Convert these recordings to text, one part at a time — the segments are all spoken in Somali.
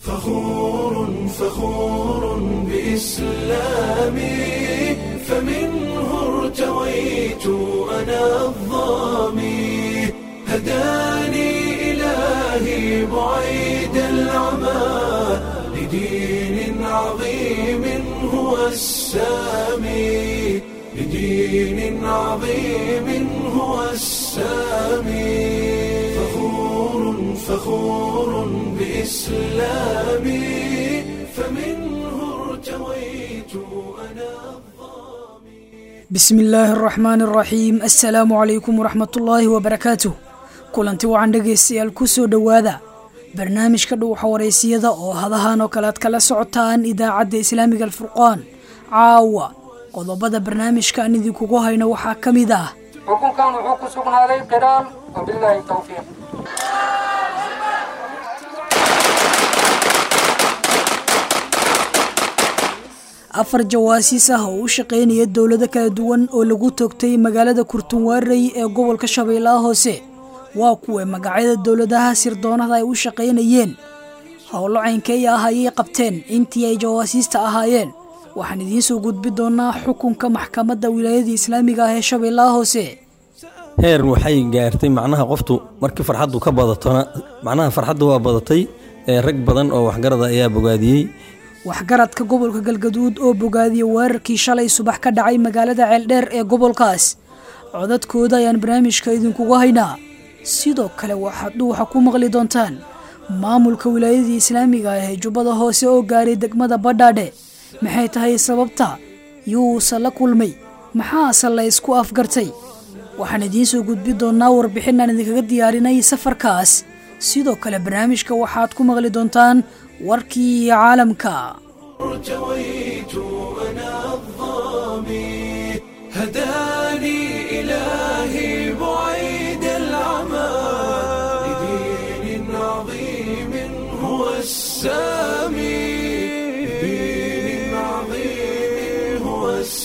فخور فخور بإسلامي فمنه ارتويت أنا الظامي هداني إلهي بعيد العمى لدين عظيم هو السامي لدين عظيم هو السامي فخور فخور بإسلامي فمنه ارتويت أنا bismi illaahi araxmaan araxiim assalaamu calaykum waraxmatullaahi wabarakaatuh kulanti wacan dhegaystayaal ku soo dhowaada barnaamijka dhuuxa waraysiyada oo hadahan oo kale aad kala socotaan idaacadda islaamiga alfurqaan caawa qodobada barnaamijka aan idinkugu hayno waxaa ka mid ah xukunkan wuxuu ku sugnaaday qiraal wabilaahi towfiiq afar jawaasiis ah oo u shaqaynaya dowlado kala duwan oo lagu toogtay magaalada kurtunwaarey ee gobolka shabeellaha hoose waa kuwa magacyada dowladaha sirdoonada ay u shaqaynayeen howlo caynkeeya ah ayay qabteen intii ay jawaasiista ahaayeen waxaan idiin soo gudbi doonaa xukunka maxkamadda wilaayada islaamiga ah ee shabeellaha hoose heer waxay gaartay macnaha qoftu markii farxaddu ka badatona macnaha farxaddu waa badatay ee rag badan oo waxgarada ayaa bogaadiyey waxgaradka gobolka galgaduud oo bogaadiyey weerarkii shalay subax ka dhacay magaalada ceeldheer ee gobolkaas codadkooda ayaan barnaamijka idinkugu haynaa sidoo kale waxaad dhuuxa ku maqli doontaan maamulka wilaayadii islaamiga ah ee jubbada hoose oo gaaray degmada badhaadhe maxay tahay sababta yuusa la kulmay maxaase la ysku afgartay waxaan idiin soo gudbi doonaa warbixin aan idinkaga diyaarinay safarkaas sidoo kale barnaamijka waxaad ku maqli doontaan warkii caalamka ارتويت أنا الظامي هداني إلهي بعيد العمى لدين عظيم هو السامي لدين عظيم هو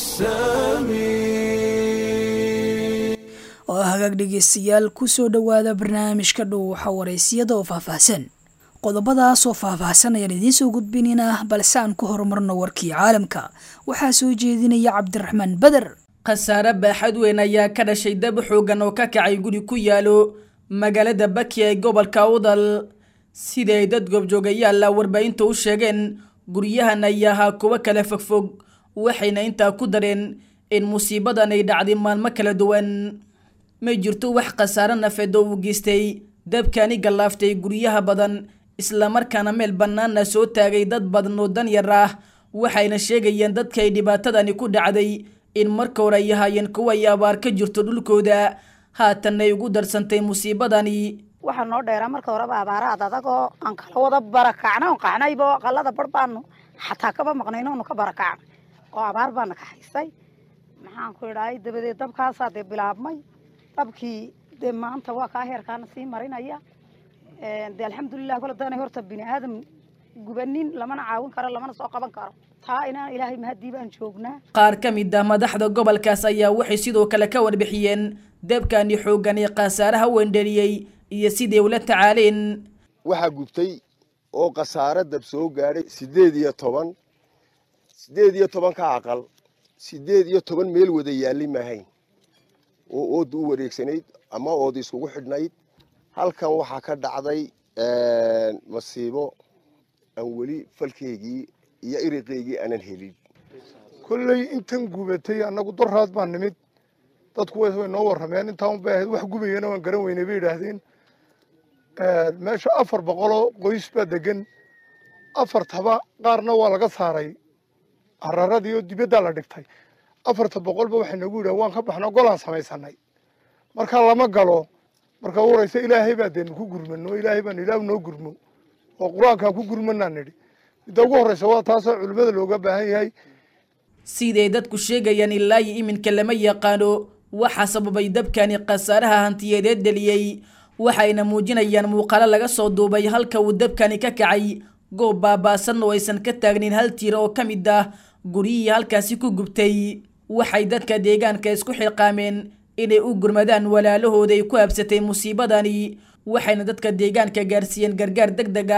السامي oo hagaag dhegaystayaal ku soo dhowaada barnaamijka dhuuxa waraysiyada oo faahfaahsan qodobadaas oo faahfaahsan ayaan idiin soo gudbinaynaa balse aan ku horumarno warkii caalamka waxaa soo jeedinaya cabdiraxmaan beder khasaare baaxad weyn ayaa ka dhashay dab xoogan oo ka kacay guri ku yaalo magaalada baki ee gobolka udal sida ay dad goobjoogayaalla warbaahinta u sheegeen guryahan ayaa ahaa kuwo kala fogfog waxayna intaa ku dareen in musiibadan ay dhacday maalmo kala duwan ma jirto wax khasaare nafeed oo uu geystay dabkani gallaaftay guryaha badan islamarkaana meel bannaana soo taagay dad badan oo danyar ah waxayna sheegayeen dadka ay dhibaatadani ku dhacday in marka hore ay ahaayeen kuwa ay abaar ka jirto dhulkooda haatanay ugu darsantay musiibadani waxaa noo dheeraa marka horeba abaaraad adagoo aan kala wada barakacna on qaxnaybo aqalada bar baanu xataa kaba maqnayno onu ka barakacnay oo abaar baana ka haysay maxaan ku idhahay dabadeed dabkaasaa dee bilaabmay dabkii dee maanta waa kaa heerkaana sii marinaya dee alxamdulilah kole daanay horta bini aadam gubanin lamana caawin karo lamana soo qaban karo taa inaan ilaahay mahadii baan joognaa qaar ka mid ah madaxda gobolkaas ayaa waxay sidoo kale ka warbixiyeen dabkani xooggan ee khasaaraha wendheliyey iyo siday ula tacaaleen waxaa gubtay oo khasaare dab soo gaadhay siddeed iyo toban siddeed iyo toban ka aqal siddeed iyo toban meel wada yaalli maahayn oo ooda u wareegsanayd ama ooda iskugu xidhnayd halkan waxaa ka dhacday masiibo aan weli falkeygii iyo iriqeygii aanan helin kolley intan gubatay annagu doraad baan nimid dadku way noo warrameen intaan bay ahayd wax gubayana waan garan weynay bay yidhaahdeen meesha afar boqoloo qoys baa degan afartaba qaarna waa laga saaray hararadii oo dibaddaa la dhigtay afarta boqolba waxay nagu yidhahen waan ka baxno golaan samaysanay marka lama galo marka u horeysa ilaahay baa deenu ku gurmano ilaahay baan ilaah noo gurmo oo qur-aankaan ku gurmanaa nidhi midda ugu horreysa waa taasoo culimmada looga baahan yahay siday dadku sheegayaan ilaa iyo iminka lama yaqaano waxaa sababay dabkani khasaaraha hantiyadeed dheliyey waxayna muujinayaan muuqaalo laga soo duubay halka uu dabkani ka kacay goob baabaasan oo aysan ka taagnin hal tiir oo ka mid ah guryihii halkaasi ku gubtay waxay dadka deegaanka isku xilqaameen inay u gurmadaan walaalahooda ay ku habsatay musiibadani waxayna dadka deegaanka gaarsiiyeen gargaar deg deg ah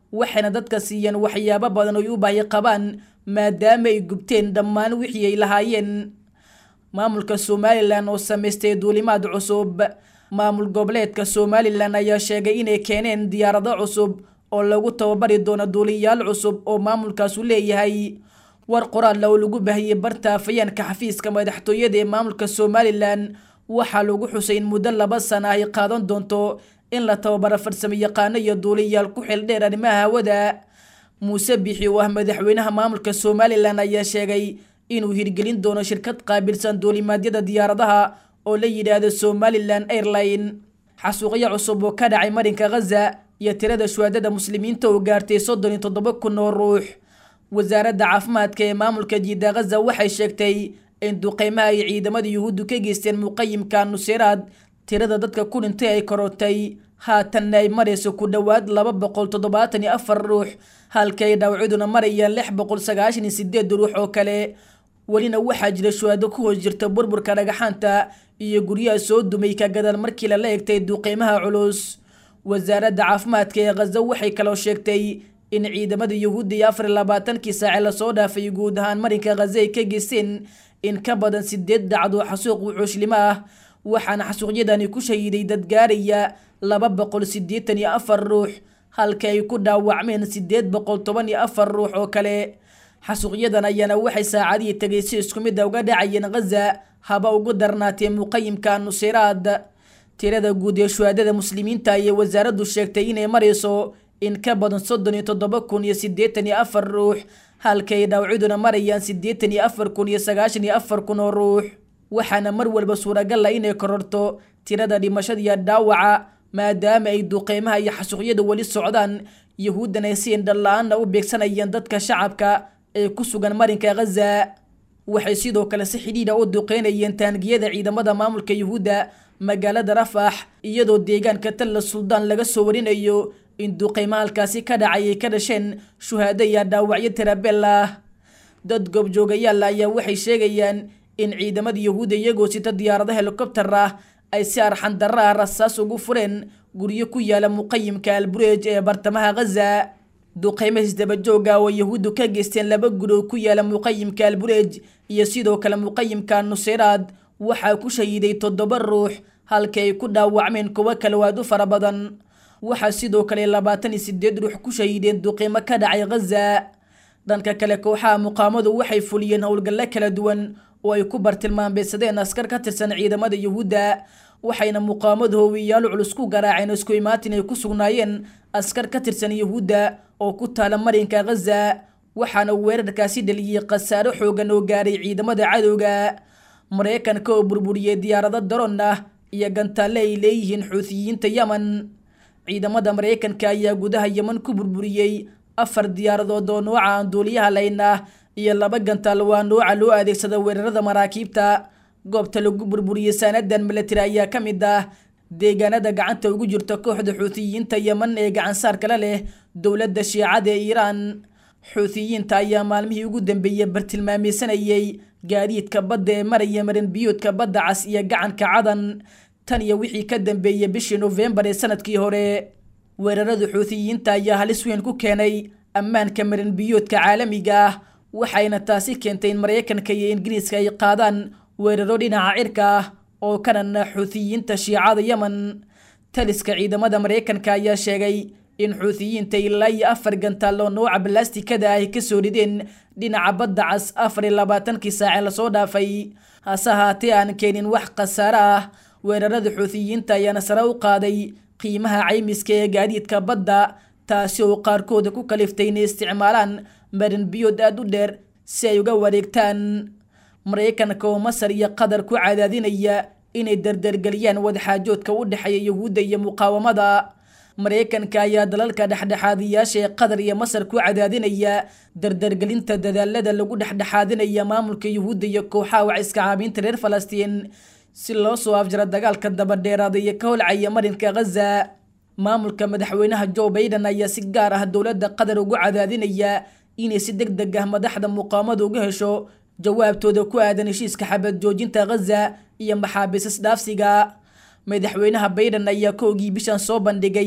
waxayna dadka siiyeen waxyaabo badan oy u baahi qabaan maadaama ay gubteen dhammaan wixii ay lahaayeen maamulka somalilan oo samaystay duulimaad cusub maamul goboleedka somalilan ayaa sheegay inay keeneen diyaarado cusub oo lagu tababari doono duuliyaal cusub oo maamulkaasu leeyahay war qoraal oo lagu baahiyey barta afayeenka xafiiska madaxtooyada ee maamulka somalilan waxaa lagu xusay in muddo laba sana ay qaadan doonto in la tababaro farsamo yaqaano iyo duuliyaal ku xildheer arrimaha hawada muuse bixi oo ah madaxweynaha maamulka somalilan ayaa sheegay inuu hirgelin doono shirkad qaabilsan duulimaadyada diyaaradaha oo la yidhaahdo somalilan airline xasuuqyo cusub oo ka dhacay marinka ghaza iyo tirada shuhaadada muslimiinta oo gaartay soddon iyo toddoba kun oo ruux wasaaradda caafimaadka ee maamulka jiida ghaza waxay sheegtay in duqeymaha ay ciidamada yuhuuddu ka geysteen muqayimka nuseyraad tirada dadka ku dhintay ay korotay haatanna ay marayso ku dhowaad laba boqol toddobaatan iyo afar ruux halka ay dhawciduna marayaan lix boqol sagaashan iyo sideed ruux oo kale welina waxaa jira shuhaado ku hoos jirta burburka dhagaxaanta iyo guryaha soo dumay ka gadaal markii lala egtay duqeymaha culus wasaaradda caafimaadka ee khaza waxay kaloo sheegtay in ciidamada yuhuudda iyo afar iyo labaatankii saace lasoo dhaafay guud ahaan marinka khaza ay ka geysteen in ka badan sideed dhacdo xasuuq wuxuushlimo ah waxaana xasuuqyadani ku shahiiday dad gaaraya laba boqol siddeetan iyo afar ruux halka ay ku dhaawacmeen sideed boqol toban iyo afar ruux oo kale xasuuqyadan ayaana waxay saacadihii tegay si isku mid a uga dhacayeen khaza haba ugu darnaatee muqayimka nuseyraad tirada guud ee shuhaadada muslimiinta ayay wasaaraddu sheegtay inay marayso in ka badan soddon iyo toddoba kun iyo siddeetan iyo afar ruux halka ay dhawciduna marayaan siddeetan iyo afar kun iyo sagaashan iyo afar kun oo ruux waxaana mar walba suuragal ah inay kororto tirada dhimashada iyo dhaawaca maadaama ay duqeymaha iyo xasuuqyadu weli socdaan yuhuuddan ay si indhala-aanna u beegsanayeen dadka shacabka ee ku sugan marinka khaza waxay sidoo kale si xidhiidha u duqeynayeen taangiyada ciidamada maamulka yuhuudda magaalada rafax iyadoo deegaanka talla suldaan laga soo warinayo in duqeyma halkaasi ka dhacay ay ka dhasheen shuhaado iyo dhaawacyo tirabel ah dad goobjoogayaal ayaa waxay sheegayaan in ciidamada yuhuudda iyagoo sita diyaarado helikobtar ah ay si arxandarra ah rasaas ugu fureen guryo ku yaala muqayimka albureej ee bartamaha khaza duqeymo isdabajooga oo yuhuuddu ka geysteen laba guri oo ku yaala muqayimka albureej iyo sidoo kale muqayimka nuseyraad waxaa ku shahiiday toddoba ruux halka ay ku dhaawacmeen kuwo kale waad u fara badan waxaa sidoo kale labaatan iyo sideed ruux ku shahiideen duqeymo ka dhacay khaza dhanka kale kooxaha muqaamadu waxay fuliyeen howlgallo kala duwan oo ay ku bartilmaameysadeen askar ka tirsan ciidamada yuhuudda waxayna muqaamadu howiyaalo culus ku garaaceen isku imaatin ay ku sugnaayeen askar ka tirsan yuhuudda oo ku taala marinka khaza waxaana weerarkaasi dhaliyey khasaaro xoogan oo gaaray ciidamada cadowga maraykanka oo burburiyey diyaarado daroon ah iyo gantaalle ay leeyihiin xuutiyiinta yemen ciidamada maraykanka ayaa gudaha yemen ku burburiyey afar diyaaradood oo nooca aan duuliyaha layn ah iyo laba gantaal waa nooca loo adeegsada weerarada maraakiibta goobta lagu burburiyey saanadan milatari ayaa ka mid ah deegaanada gacanta ugu jirta kooxda xuutiyiinta yemen ee gacansaarkala leh dowladda shiicada ee iiraan xuutiyiinta ayaa maalmihii ugu dambeeyey bartilmaameysanayay gaadiidka badda ee maraya marin biyoodka badda cas iyo gacanka cadan tan iyo wixii ka dambeeyey bishii nofembar ee sanadkii hore weerarada xuutiyiinta ayaa halis weyn ku keenay ammaanka marin biyoodka caalamiga ah waxayna taasi keentay in maraykanka iyo ingiriiska ay qaadaan weeraro dhinaca cirka ah oo kanana xuutiyiinta shiicada yemen taliska ciidamada maraykanka ayaa sheegay in xuutiyiinta ilaa iyo afar gantaal oo nooca balastikada ay ka soo rideen dhinaca badda cas afar iyo labaatankii saace lasoo dhaafay hase haatee aan keenin wax khasaare ah weerarada xuutiyiinta ayaana sare u qaaday qiimaha caymiska ee gaadiidka badda taasi oo qaarkooda ku kaliftay inay isticmaalaan marin biyood aada u dheer si ay uga wareegtaan maraykanka oo masar iyo qatar ku cadaadinaya inay dardargeliyaan wadaxaajoodka u dhexeeya yuhuudda iyo muqaawamada maraykanka ayaa dalalka dhexdhexaadiyaasha ee qatar iyo masar ku cadaadinaya dardargelinta dadaalada lagu dhexdhexaadinaya maamulka yuhuudda iyo kooxaha wax iska caabiinta reer falastiin si loo soo afjaro dagaalka dabadheeraada iyo ka holcaya marinka khaza maamulka madaxweynaha joe baiden ayaa si gaar ah dowladda qatar ugu cadaadinaya inay si deg deg ah madaxda muqaamada uga hesho jawaabtooda ku aadan heshiiska xabad joojinta khaza iyo maxaabiis isdhaafsiga madaxweynaha baiden ayaa koogii bishan soo bandhigay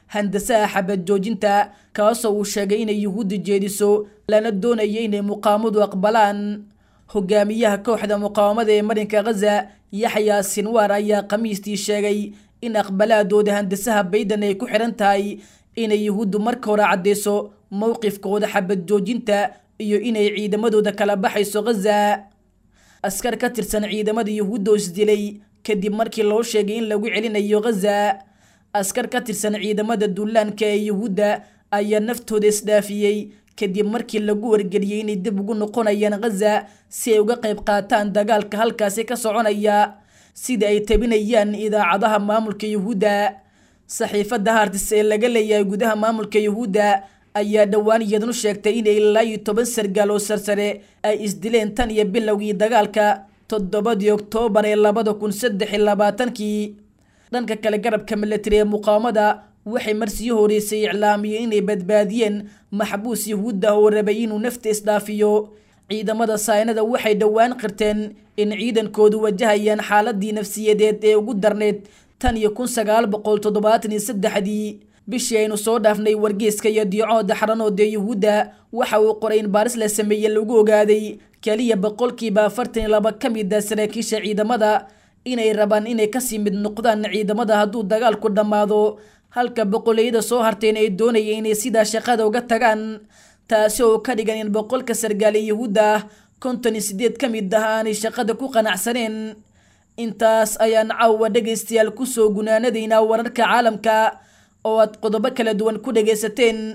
handasaha xabad joojinta kaasoo uu sheegay inay yuhuudda jeediso lana doonaya inay muqaamadu aqbalaan hogaamiyaha kooxda muqaawamada ee marinka khaza yaxyaa sinwaar ayaa khamiistii sheegay in aqbalaadooda handasaha bayden ay ku xidhan tahay inay yuhuuddu marka hore caddayso mowqifkooda xabad joojinta iyo inay ciidamadooda kala baxayso khaza askar ka tirsan ciidamada yuhuudda oo isdilay kadib markii loo sheegay in lagu celinayo khaza askar ka tirsan ciidamada duulaanka ee yuhuudda ayaa naftooda isdhaafiyey kadib markii lagu wargeliyey inay dib ugu noqonayaan khaza si ay uga qayb qaataan dagaalka halkaasi ka soconaya sida ay tabinayaan idaacadaha maamulka yuhuudda saxiifadda hartis ee laga leeyahay gudaha maamulka yuhuudda ayaa dhowaan iyadanu sheegtay inay ilaa iyo toban sargaal oo sarsare ay isdileen tan iyo bilowgii dagaalka toddobadii oktoobar ee labada kun saddex iyo labaatankii dhanka kale garabka milatari ee muqaawamada waxay marsii horeysay iclaamiyeen inay badbaadiyeen maxbuus yuhuudda oo rabay inuu nafta isdhaafiyo ciidamada saynada waxay dhowaan qirteen in ciidankoodu wajahayaan xaaladii nafsiyadeed ee ugu darneyd tan iyo kun sagaal boqol toddobaatan iyo saddexdii bishii aynu soo dhaafnay wargeeska iyo diicooda xaranood ee yuhuudda waxa uu qoray in baaris la sameeye lagu ogaaday keliya boqolkiiba afartan iyo laba ka mid a saraakiisha ciidamada inay rabaan inay kasii mid noqdaan ciidamada hadduu dagaalku dhammaado halka boqoleyada soo harteen ay doonaya inay sidaa shaqada uga tagaan taasi oo ka dhigan in boqolka sargaale yuhuudda ah konton iyo sideed ka mid ah aanay shaqada ku qanacsaneen intaas ayaan caawa dhegaystayaal kusoo gunaanadaynaa wararka caalamka oo aad qodobo kala duwan ku dhegaysateen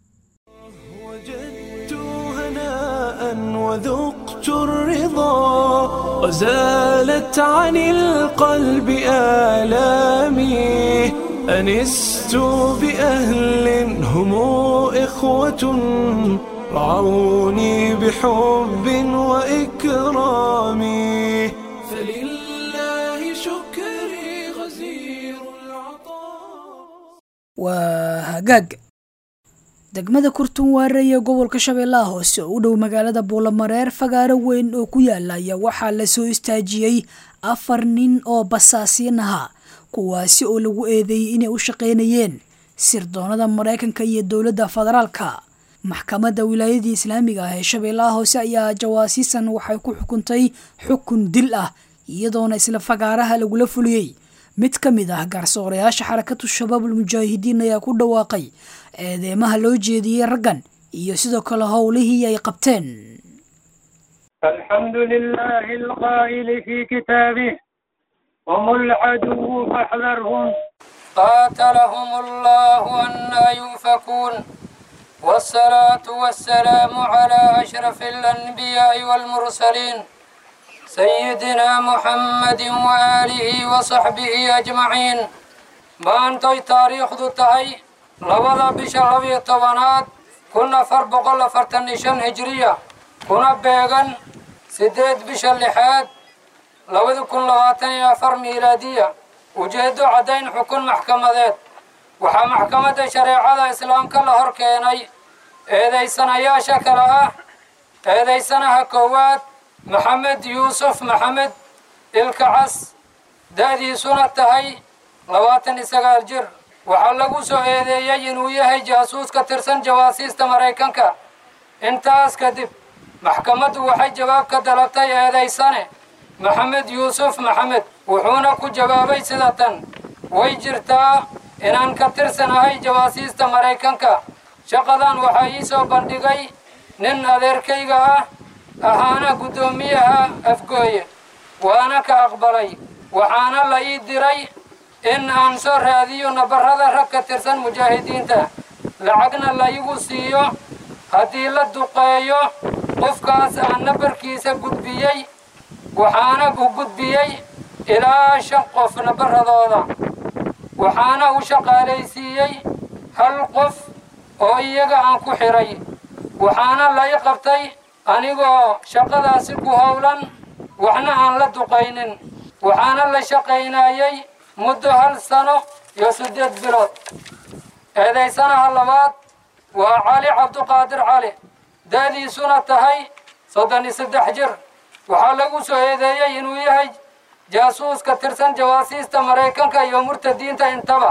وجدت هناء وذقت الرضا وزالت عن القلب آلامي أنست بأهل هم إخوة رعوني بحب وإكرام فلله شكري غزير العطاء waa hagaag degmada kurtun waare ee gobolka shabeellaha hoose oo u dhow magaalada buulamareer fagaaro weyn oo ku yaala ayaa waxaa lasoo istaajiyey afar nin oo basaasiin ahaa kuwaasi oo lagu eedeeyey inay u shaqaynayeen sirdoonada maraykanka iyo dowladda federaalka maxkamadda wilaayadii islaamiga ah ee shabeellaha hoose ayaa jawaasiisan waxay ku xukuntay xukun dil ah iyadoona isla fagaaraha lagula fuliyey mid ka mid ah garsoorayaasha xarakatu shabaabul mujaahidiin ayaa ku dhawaaqay eedeemaha loo jeediyey raggan iyo sidoo kale howlihii ay qabteen الحمد لله القائل في كتابه هم العدو فاحذرهم قاتلهم الله أنا يؤفكون والصلاة والسلام على أشرف الأنبياء والمرسلين سيدنا محمد وآله وصحبه أجمعين ما أنتي تاريخ ذو تهي لوضع بشلبي طبانات كنا فربق الله فرتنشان هجرية كنا بيغن سديد بشلحات لوضع كن لواتن أفر ميلادية وجهدوا عدين حكم محكمة ذات وحا محكمة شريعة الإسلام كلا هركيني إذا سنة يا شكرا إذا سنة كوات maxamed yuusuf maxamed ilkacas da'diisuna tahay labaatan iyo sagaal jir waxaa lagu soo eedeeyey inuu yahay jaasuus ka tirsan jawaasiista maraykanka intaas kadib maxkamaddu waxay jawaab ka dalabtay eedaysane maxamed yuusuf maxamed wuxuuna ku jawaabay sida tan way jirtaa inaan ka tirsanahay jawaasiista maraykanka shaqadan waxaa ii soo bandhigay nin adeerkayga ah ahaana guddoomiyaha afgooye waana ka aqbalay waxaana la ii diray in aan soo raadiyo nabarrada rag ka tirsan mujaahidiinta lacagna la igu siiyo haddii la duqeeyo qofkaas aan nabarkiisa gudbiyey waxaana u gudbiyey ilaa shan qof nabarradooda waxaana u shaqaalaysiiyey hal qof oo iyaga aan ku xidhay waxaana la ii qabtay anigoo shaqadaasi ku howlan waxna aan la duqaynin waxaana la shaqaynayey muddo hal sano iyo siddeed bilood eedaysanaha labaad waa cali cabduqaadir cali da'diisuna tahay soddon iyo saddex jir waxaa lagu soo eedeeyey inuu yahay jaasuus ka tirsan jawaasiista maraykanka iyo murtadiinta intaba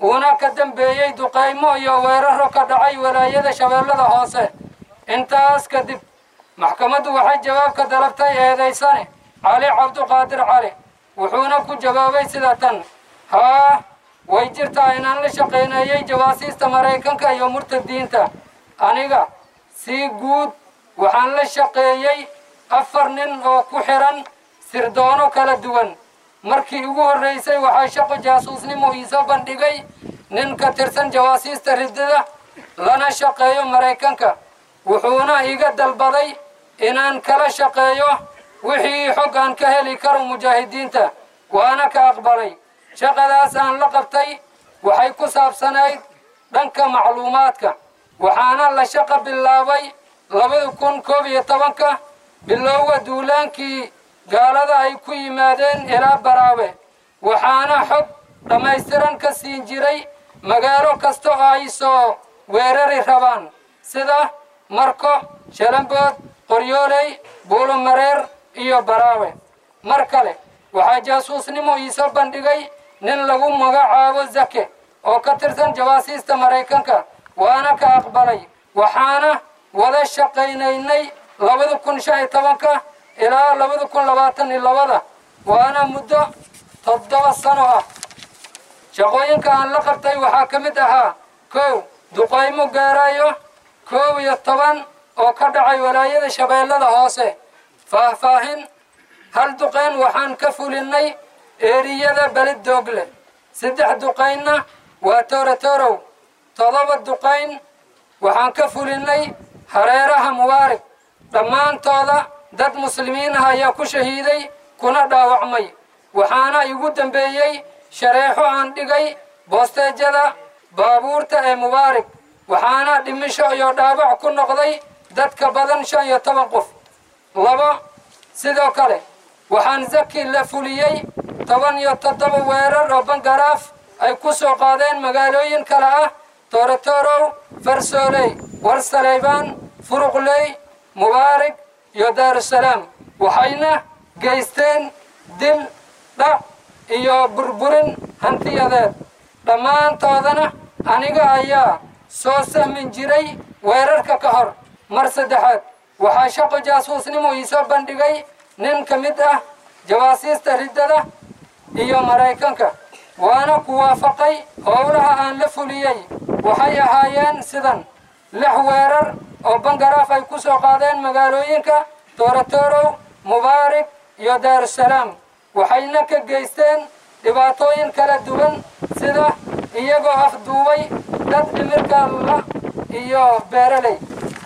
uuna ka dambeeyey duqaymo iyo weeraro ka dhacay walaayada shabeellada hoose intaas kadib maxkamaddu waxay jawaab ka dalabtay eedaysane cali cabduqaadir cali wuxuuna ku jawaabay sida tan haa way jirtaa inaan la shaqayneeyey jawaasiista maraykanka iyo murtadiinta aniga si guud waxaan la shaqeeyey afar nin oo ku xiran sirdoono kala duwan markii ugu horraysay waxaa shaqo jaasuusnimo iisoo bandhigay nin ka tirsan jawaasiista riddada lana shaqeeyo maraykanka wuxuuna iga dalbaday inaan kala shaqeeyo wixii xog aan ka heli karo mujaahidiinta waana ka aqbalay shaqadaas aan la qabtay waxay ku saabsanayd dhanka macluumaadka waxaana la shaqo bilaabay labada kun koob iyo tobanka bilowga duulaankii gaalada ay ku yimaadeen ilaa baraawe waxaana xog dhammaystiran ka siin jiray magaalo kasta oo ay soo weerari rabaan sida marko shalambood qoryooley buulomareer iyo baraawe mar kale waxaa jaasuusnimo iisoo bandhigay nin lagu magacaabo zake oo ka tirsan jawaasiista maraykanka waana ka aqbalay waxaana wada shaqaynaynay labada kun shan iyo tobanka ilaa labada kun labaatan iyo labada waana muddo toddoba sano ah shaqooyinka aan la qabtay waxaa ka mid ahaa kow duqaymo gaarayo koob iyo toban oo ka dhacay walaayada shabeellada hoose faahfaahin hal duqayn waxaan ka fulinnay eeriyada belid doogle saddex duqaynna waa toorotorow todoba duqayn waxaan ka fulinnay hareeraha mubaarig dhammaantooda dad muslimiin ah ayaa ku shahiiday kuna dhaawacmay waxaana igu dambeeyey shareexo aan dhigay boosteejada baabuurta ee mubaarig waxaana dhimisho iyo dhaawac ku noqday dadka badan shan iyo toban qof labo sidoo kale waxaan zaki la fuliyey toban iyo toddoba weerar oo bangaraaf ay ku soo qaadeen magaalooyin kale ah toorotorow farsooley warsaleybaan furuqley mubaarig iyo daarusalaam waxayna geysteen dil dhac iyo burburin hantiyadeed dhammaantoodana aniga ayaa soo sahmin jiray weerarka ka hor mar saddexaad waxaa shaqo jaasuusnimo iisoo bandhigay nin ka mid ah jawaasiista riddada iyo maraykanka waana ku waafaqay howlaha aan la fuliyey waxay ahaayeen sidan lix weerar oo bangaraaf ay ku soo qaadeen magaalooyinka toorotorow mubaarig iyo daarusalaam waxayna ka geysteen dhibaatooyin kala duwan sida iyagoo afduubay dad dhimirka la iyo beeraley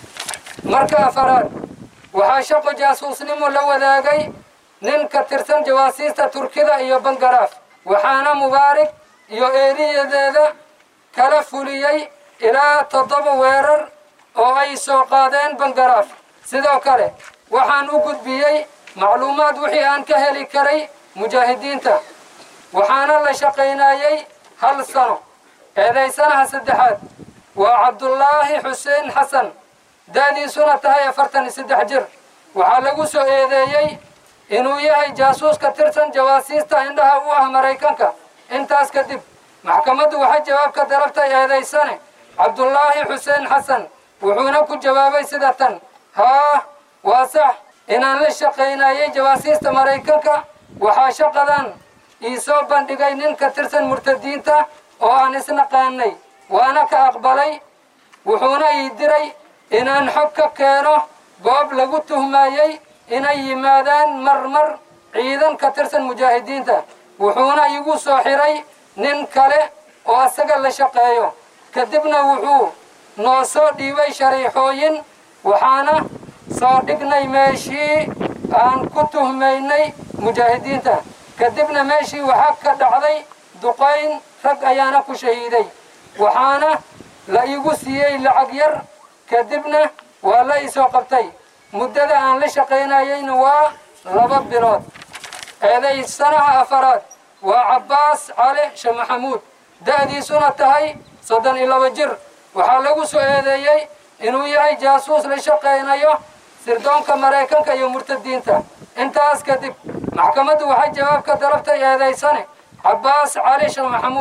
marka afaraad waxaa shaqo jaasuusnimo la wadaagay nin ka tirsan jawaasiista turkida iyo bangaraaf waxaana mubaarig iyo eeriyadeeda kala fuliyey ilaa toddoba weerar oo ay soo qaadeen bangaraaf sidoo kale waxaan u gudbiyey macluumaad wixii aan ka heli karay mujaahidiinta waxaana la shaqaynayey hal sano eedaysanaha saddexaad waa cabdullaahi xuseen xasan da'diisuna tahay afartan iyo saddex jir waxaa lagu soo eedeeyey inuu yahay jaasuus ka tirsan jawaasiista indhaha u ah maraykanka intaas kadib maxkamaddu waxay jawaab ka dalabtay eedaysane cabdullaahi xuseen xasan wuxuuna ku jawaabay sida tan haa waa sax inaan la shaqaynayey jawaasiista maraykanka waxaa shaqadan ii soo bandhigay nin ka tirsan murtadiinta oo aan isnaqaanay waana ka aqbalay wuxuuna ii diray inaan xog ka keeno goob lagu tuhmayey inay yimaadaan marmar ciidan ka tirsan mujaahidiinta wuxuuna igu soo xiray nin kale oo asaga la shaqeeyo kadibna wuxuu noo soo dhiibay shariixooyin waxaana soo dhignay meeshii aan ku tuhmaynay mujaahidiinta kadibna meeshii waxaa ka dhacday duqayn rag ayaana ku shahiiday waxaana la igu siiyey lacag yar kadibna waa la isoo qabtay muddada aan la shaqaynayeyna waa laba bilood eedaysanaha afaraad waa cabbaas cali sheekh maxamuud da'diisuna tahay soddon iyo laba jir waxaa lagu soo eedeeyey inuu yahay jaasuus la shaqaynayo sirdoonka maraykanka iyo murtadiinta intaas kadib maxkamaddu waxay jawaab ka dalabtay eedaysane cabbaas cali sheekh maxamuud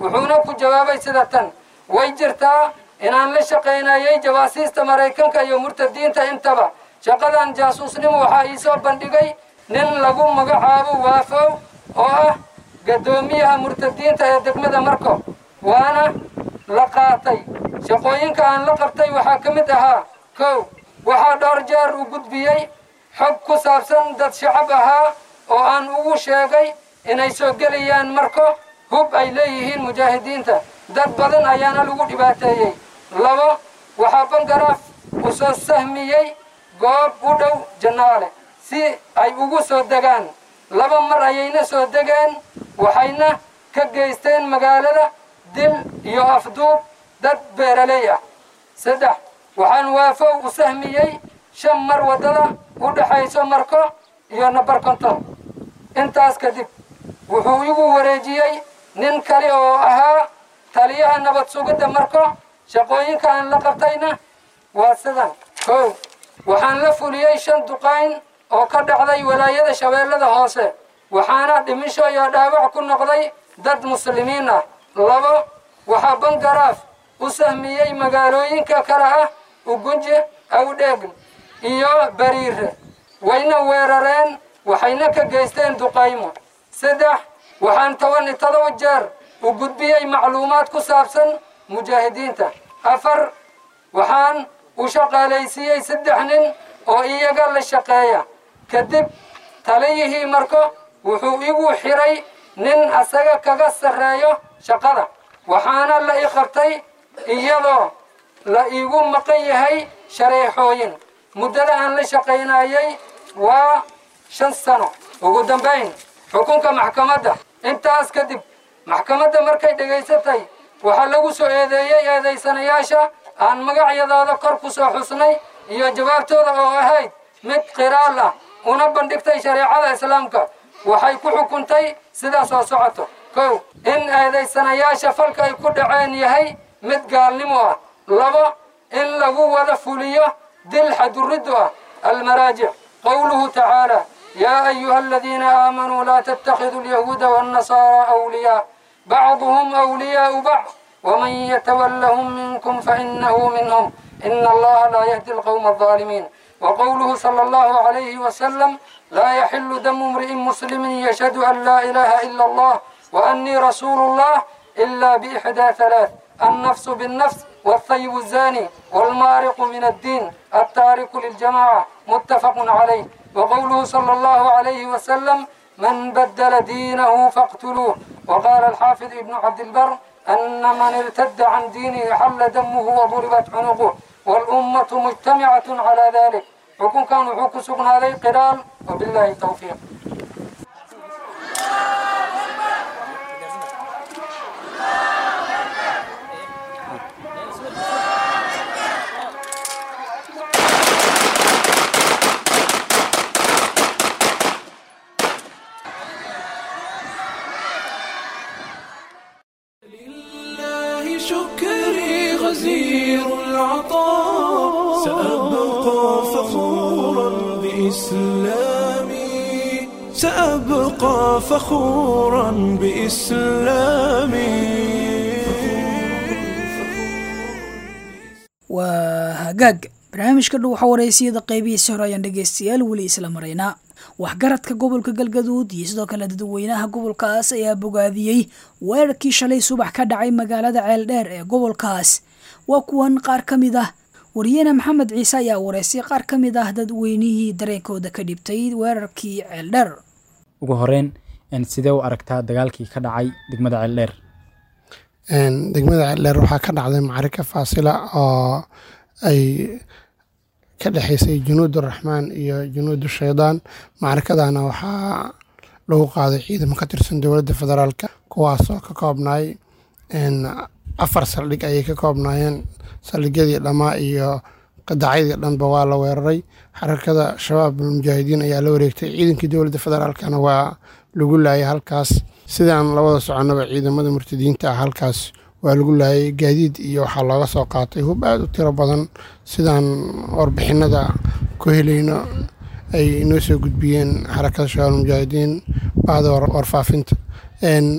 wuxuuna ku jawaabay sida tan way jirtaa inaan la shaqaynayay jawaasiista maraykanka iyo murtadiinta intaba shaqadan jaasuusnimo waxaa ii soo bandhigay nin lagu magacaabo waafow oo ah gaddoomiyaha murtadiinta ee degmada marko waana la qaatay shaqooyinka aan la qabtay waxaa ka mid ahaa kow waxaa dhowr jeer u gudbiyey xog ku saabsan dad shacab ahaa oo aan ugu sheegay inay soo gelayaan marko hub ay leeyihiin mujaahidiinta dad badan ayaana lagu dhibaateeyey labo waxaa bangaraaf u soo sahmiyey goob u dhow jannaale si ay ugu soo degaan laba mar ayayna soo degeen waxayna ka geysteen magaalada dil iyo afduub dad beeraley ah saddex waxaan waafow u sahmiyey shan mar waddada u dhexayso marko iyo nabar konton intaas kadib wuxuu igu wareejiyey nin kale oo ahaa taliyaha nabad sugidda marko shaqooyinka aan la qabtayna waa sidan kow waxaan la fuliyey shan duqayn oo ka dhacday walaayada shabeellada hoose waxaana dhimisho iyo dhaawac ku noqday dad muslimiin ah labo waxaa bangaraaf u sahmiyey magaalooyinka kale ah ugunje awdheegn iyo bariire wayna weerareen waxayna ka geysteen duqaymo saddex waxaan toban iyo todoba jeer u gudbiyey macluumaad ku saabsan mujaahidiinta afar waxaan u shaqaalaysiiyey saddex nin oo iyaga la shaqeeya kadib taliyihii marko wuxuu igu xiray nin asaga kaga sarreeyo shaqada waxaana la i qabtay iyadoo la iigu maqan yahay shareexooyin muddada aan la shaqaynayay waa shan sano ugu dambayn xukunka maxkamadda intaas kadib maxkamadda markay dhegaysatay waxaa lagu soo eedeeyey eedaysanayaasha aan magacyadooda kor ku soo xusnay iyo jawaabtooda oo ahayd mid qiraal ah una bandhigtay shareecada islaamka waxay ku xukuntay sidaa soo socoto kow in eedaysanayaasha falka ay ku dhaceen yahay mid gaalnimo ah labo in lagu wada fuliyo dil xaduriddu ah almaraajic qowluhu tacaala yaa ayuha aladiina aamanuu laa tattakhiduu alyahuuda waannasaaraa awliyaa bacduhum awliyaau bacd ومن يتولهم منكم فإنه منهم إن الله لا يهدي القوم الظالمين وقوله صلى الله عليه وسلم لا يحل دم امرئ مسلم يشهد أن لا إله إلا الله وأني رسول الله إلا بإحدى ثلاث النفس بالنفس والثيب الزاني والمارق من الدين التارك للجماعة متفق عليه وقوله صلى الله عليه وسلم من بدل دينه فاقتلوه وقال الحافظ ابن عبد البر أن من ارتد عن دينه حل دمه وضربت عنقه والأمة مجتمعة على ذلك حكم كان حكم سبنا عليه قرال وبالله التوفيق لله شكري غزير العطاء سأبقى فخورا بإسلامي سأبقى فخورا بإسلامي waa hagaag barnaamijka dhow waxaa wareysiyada qeybihiisi hore ayaan dhegeystayaal weli isla maraynaa waxgaradka gobolka galgaduud iyo sidoo kale dadweynaha gobolkaas ayaa bogaadiyey weerarkii shalay subax ka dhacay magaalada ceeldheer ee gobolkaas waa kuwan qaar ka mid ah wariyene maxamed ciise ayaa wareysay qaar ka mid ah dadweynihii dareenkooda ka dhibtay weerarkii ceeldheer ugu horeyn sidee u aragtaa dagaalkii ka dhacay degmada ceeldheer degmada ceeldheer waxaa ka dhacday macarika faasila oo ay ka dhexeysay junuud araxmaan iyo junuud shaydaan macarikadana waxaa lagu qaaday ciidamo ka tirsan dowladda federaalk kuwaasoo ka koobnaay afar saldhig ayay ka koobnaayeen saldhigyadii dhammaa iyo qadacyadii dhanba waa la weeraray xarakada shabaab almujaahidiin ayaa la wareegtay ciidankii dowladda federaalkana waa lagu laayay halkaas sidaan labada soconaba ciidamada murtadiinta ah halkaas waa lagu laayay gaadiid iyo waxaa looga soo qaatay hub aada u tiro badan sidaan warbixinada ku helayno ay inoo soo gudbiyeen xarakada shabaab almujaahidiin bahda warfaafinta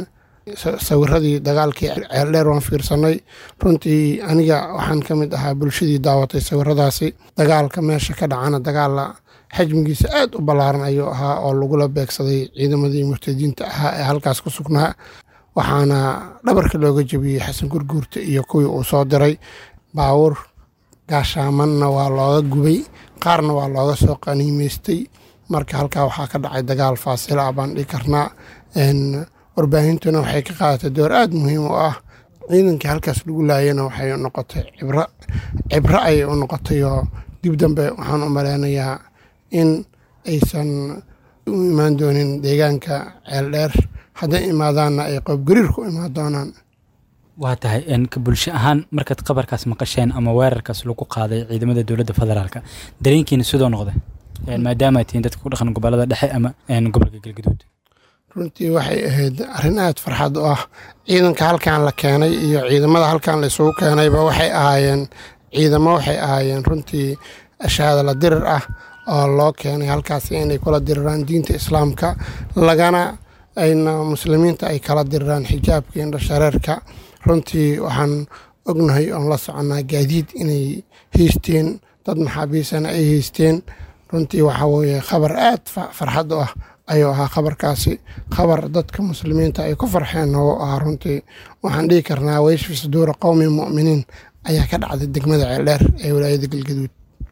sawiradii dagaalkii ceeldheer waan fiirsanay runtii aniga waxaan ka mid ahaa bulshadii daawatay sawiradaasi dagaalka meesha ka dhacana dagaala xajmigiisa aad u ballaaran ayuu ahaa oo lagula beegsaday ciidamadii murtadiinta ahaa ee halkaas ku sugnaa waxaana dhabarka looga jebiyey xasan gurguurta iyo kuwii uu soo diray baawur gaashaamanna waa looga gubay qaarna waa looga soo qaniimeystay marka halkaa waxaa ka dhacay dagaal faasila ah baan dhihi karnaa warbaahintuna waxay ka qaadatay door aada muhiim u ah ciidankii halkaas lagu laayana waxay noqotay cibro cibro ayay u noqotay oo dib dambe waxaan u maleynayaa in aysan u imaan doonin deegaanka ceeldheer hadday imaadaanna ay qoobgariir ku imaan doonaan waa tahay ka bulsho ahaan markaad qabarkaas maqasheen ama weerarkaas lagu qaaday ciidamada dowladda federaalka dareenkiina sidoo noqda maadaama tihiin dadka ku dhaqan gobolada dhexe ama gobolka galgaduud runtii waxay ahayd arrin aad farxad u ah ciidanka halkan la keenay iyo ciidamada halkan la isugu keenayba waxay ahaayeen ciidamo waxay ahaayeen runtii shahaadala dirir ah oo loo keenay halkaasi inay kula diriraan diinta islaamka lagana ayna muslimiinta ay kala diriraan xijaabka indho shareerka runtii waxaan ognahay oon la soconnaa gaadiid inay haysteen dad maxaabiisana ay haysteen runtii waxaa weeye khabar aad farxad u ah ayuu ahaa khabarkaasi khabar dadka muslimiinta ay ku farxeen oo ahaa runtii waxaan dhihi karnaa weyshfi suduura qowmi mu'miniin ayaa ka dhacday degmada ceeldheer ee walaayada galgaduud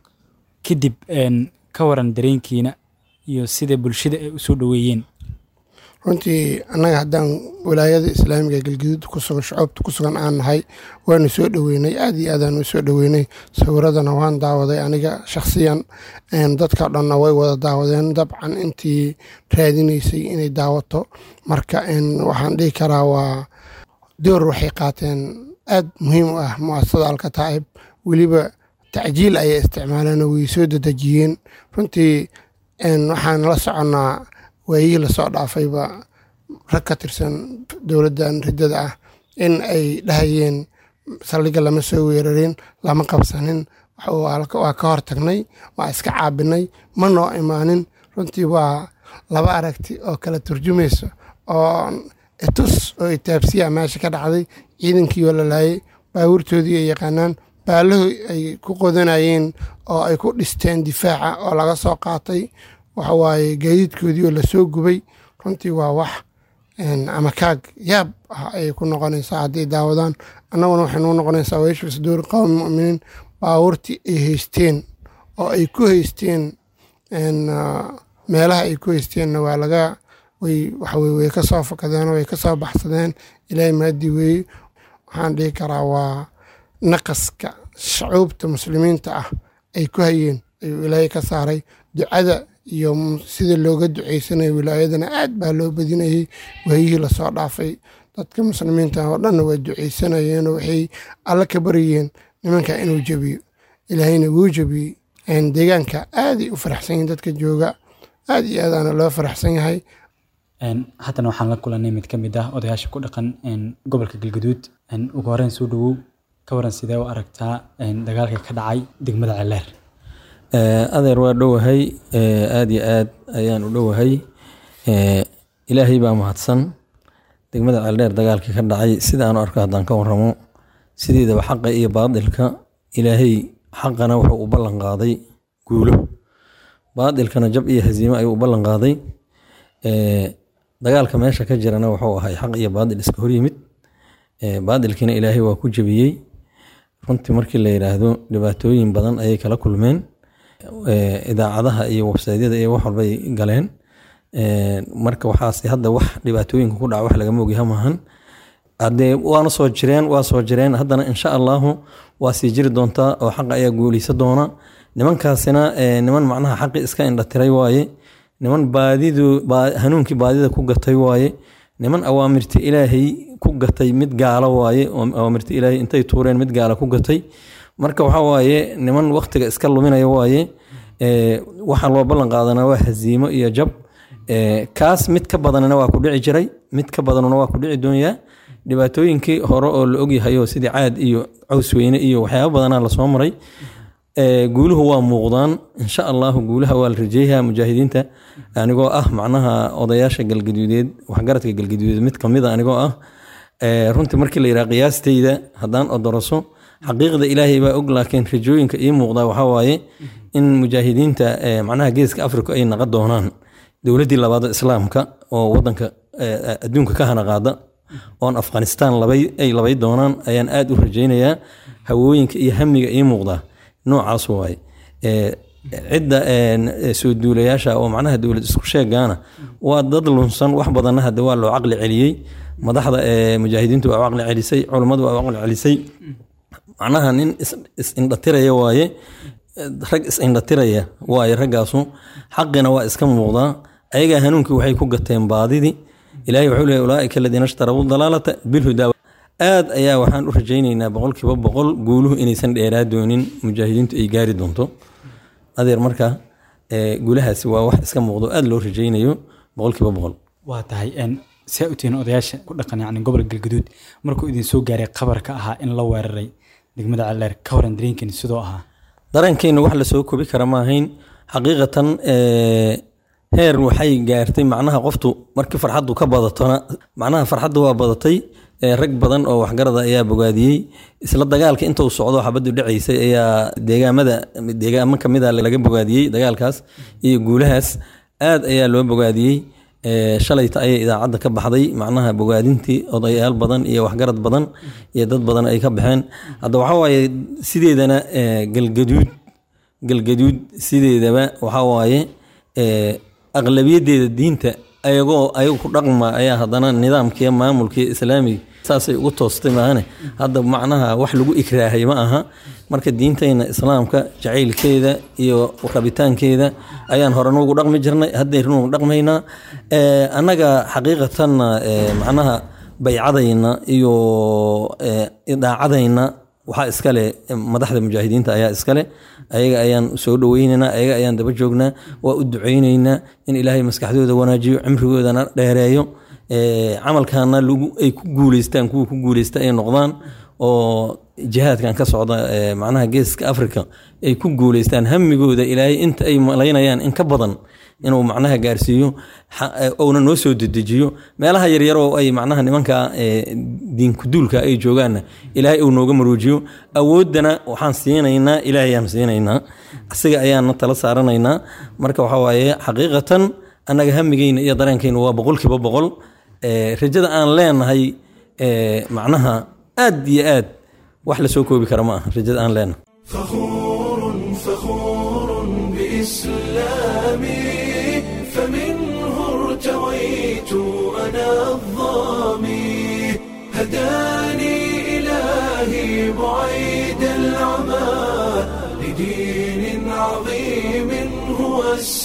kadib ka waran dareenkiina iyo sida bulshada ay usoo dhoweeyeen runtii annaga haddaan walaayada islaamiga galgaduud kusugan shucuubta ku sugan aan nahay waanu soo dhoweynay aad iyo aadaan u soo dhoweynay sawiradana waan daawaday aniga shakhsiyan dadka dhanna way wada daawadeen dabcan intii raadinaysay inay daawato marka waxaan dhihi karaa waa door waxay qaateen aad muhiim u ah muasasada alkataa'ib weliba tacjiil ayay isticmaaleen oo way soo dedejiyeen runtii waxaan la soconnaa waayihii lasoo dhaafayba rag ka tirsan dowladdan riddada ah in ay dhahayeen saldhigga lama soo weerarin lama qabsanin waa ka hor tagnay waa iska caabinay ma noo imaanin runtii waa laba aragti oo kala turjumayso oo itus oo itaabsiya meesha ka dhacday ciidankii oo la laayay baawurtoodii ay yaqaanaan baalahu ay ku qodanayeen oo ay ku dhisteen difaaca oo laga soo qaatay waxa waaye gaadiidkoodii oo lasoo gubay runtii waa wax ama kaag yaab ah ayay ku noqonaysaa hadday daawadaan annaguna waxay nuu noqonaysaa weeshfi suduuri qowmi mu'miniin baawurtii ay haysteen oo ay ku haysteen meelaha ay ku haysteenna waa laga way waxaweye way ka soo fakadeen way ka soo baxsadeen ilaahay maadii weeye waxaan dhihi karaa waa naqaska shacuubta muslimiinta ah ay ku hayeen ayuu ilaahay ka saaray ducada iyo sida looga duceysanayo wilaayadana aad baa loo badinayay waayihii lasoo dhaafay dadka muslimiinta oo dhanna waa duceysanayeenoo waxay alla ka baryeen nimanka inuu jebiyo ilaahayna wuu jebiyey deegaanka aaday u faraxsan yihin dadka jooga aad iyo aadaana loo faraxsan yahay haddana waxaan la kulanay mid ka mid ah odayaasha ku dhaqan gobolka galgaduud ugu horeyn soo dhawow ka waran sidee u aragtaa dagaalka ka dhacay degmada celeer adeer waa dhowahay aada iyo aad ayaan u dhowahay ilaahay baa mahadsan degmada ceeldheer dagaalkii ka dhacay sida aan u arko haddaan ka waramo sideedaba xaqa iyo baadilka ilaahay xaqana wuxuu u ballan qaaday guulo baadilkana jab iyo haziimo ayuu u ballan qaaday dagaalka meesha ka jirana wuxuu ahay xaq iyo baadil iska horyimid baadilkiina ilaahay waa ku jebiyey runtii markii la yidhaahdo dhibaatooyin badan ayay kala kulmeen idaacadaha iyo websaydyada iyo wax walbay galeen marka waxaas hadda wax dhibaatooyinka ku dhaca wax lagama ogyaha maahan hadee waana soo jireen waa soo jireen haddana insha allahu waa sii jiri doontaa oo xaqa ayaa guuleysa doona nimankaasina niman macnaha xaqi iska indhatiray waaye niman baadidu hanuunkii baadida ku gatay waaye niman awaamirti ilaahay ku gatay mid gaalo waaye awaamirti ilaahay intay tuureen mid gaala ku gatay marka waxa waaye niman waktiga iska luminaya waaye waxaa loo ballan qaadanaa waa haziimo iyo jab kaas mid ka badanna waa ku dhici jiray mid ka badanuna waa ku dhici doonyaa dhibaatooyinkii hore oo la ogyahay oo sidii caad iyo caws weyne iyo waxyaaba badanaa lasoo maray Ee, guuluhu waa muuqdaan insha allahu guulaha waa la rajeeyaa mujaahidiinta anigoo ah macnaha odayaasha galgaduudeed waxgaradka galgaduudeed mid kamid a anigoo ah Ee, runtii markii la yidhaha qiyaastayda haddaan odoroso xaqiiqda ilaahay baa og laakiin rajooyinka ii muuqda waxaa waaye in mujaahidiinta ee, macnaha geeska afrika ay naqon doonaan dowladdii labaad oo islaamka oo wadanka ee, adduunka ka hana qaada oon afghanistan labay ay labay doonaan ayaan aad u rajaynayaa hawooyinka iyo hamiga ii muuqda noocaas waaye Ee, cidda een, ee, soo duulayaasha oo macnaha dowlad isku sheegaana waa dad lunsan wax badanna hadda waa loo caqli celiyey madaxda ee mujaahidiintu waa u caqli celisay culummadu waa u caqli celisay macnaha nin is- is-indhatiraya waaye rag is-indhatiraya waaye raggaasu xaqina waa iska muuqdaa ayagaa hanuunkii waxay ku gateen baadidii ilaahay wuxuu leeyahy ulaaika aladiina ishtarawuu dalaalata bilhudaa aad ayaa waxaan u rajaynaynaa boqolkiiba boqol guuluhu inaysan dheeraa doonin mujaahidiintu ay gaari doonto adeer marka ee, guulahaasi waa wax iska muuqdo aad loo rajaynayo boqolkiiba boqol waa tahay een, see u tihiin odayaasha ku dhaqan yacni gobolka galgaduud markuu idin soo gaaray qabarka ahaa in la weeraray degmada calleer ka waran dareenkiin sidoo ahaa dareenkeenna wax lasoo kobi kara ma ahayn xaqiiqatan ee, heer waxay gaartay macnaha qoftu markii farxaddu ka badatona macnaha farxaddu waa badatay ee, rag badan oo waxgarada ayaa bogaadiyey isla dagaalka intuu socdo xabaddu dhacaysay ayaa deegaamada deegaamo kamid a laga bogaadiyey dagaalkaas iyo guulahaas aad ayaa loo bogaadiyey Ee, shalayta ayay idaacadda ka baxday macnaha bogaadintii odayaal badan iyo waxgarad badan iyo dad badan ay ka baxeen hadda waxaa waaye sideedana ee, galgaduud galgaduud sideedaba waxaa waaye ee, aqlabiyaddeeda diinta ayagoo ayagu ku dhaqma ayaa haddana nidaamkiiyo maamulkiiyo islaamiga saasay ugu toostay maahane hadda macnaha wax lagu ikraahay ma aha marka diintayna islaamka jacaylkeeda iyo rabitaankeeda ayaan hore nuugu dhaqmi jirnay haddaynu nuugu dhaqmaynaa Ee, annaga xaqiiqatanna ee, macnaha baycadayna iyo ee, idaacadayna waxaa iskale madaxda mujaahidiinta ayaa iskale ayaga ayaan soo dhoweynaynaa ayaga ayaan daba joognaa waa u ducaynaynaa in ilaahay maskaxdooda wanaajiyo cimrigoodana dheereeyo Ee, camalkaana lagu- ay ku guuleystaan kuwa ku guuleysta ay noqdaan oo jihaadkan ka socda ee, macnaha geeska africa ay ku guuleystaan hamigooda ilaahay inta ay malaynayaan in ka badan inuu macnaha gaarsiiyo xa- ee, uuna noo soo dedejiyo meelaha yaryar oo ay macnaha nimanka ee, diinkuduulka ay joogaanna ilaahay uu nooga maruujiyo awooddana waxaan siinaynaa ilaahayaan siinaynaa asiga ayaana tala saaranaynaa marka waxaa waaye xaqiiqatan annaga hamigeyna iyo dareenkeyna waa boqolkiiba boqol Ee, rajada aan leenahay ee, macnaha aad iyo aad wax lasoo koobi kara ma aha rajada aan leenahay فخور فخور بإسلامي فمنه ارتويت أنا الظامي هداني إلهي بعيد العمى لدين عظيم هو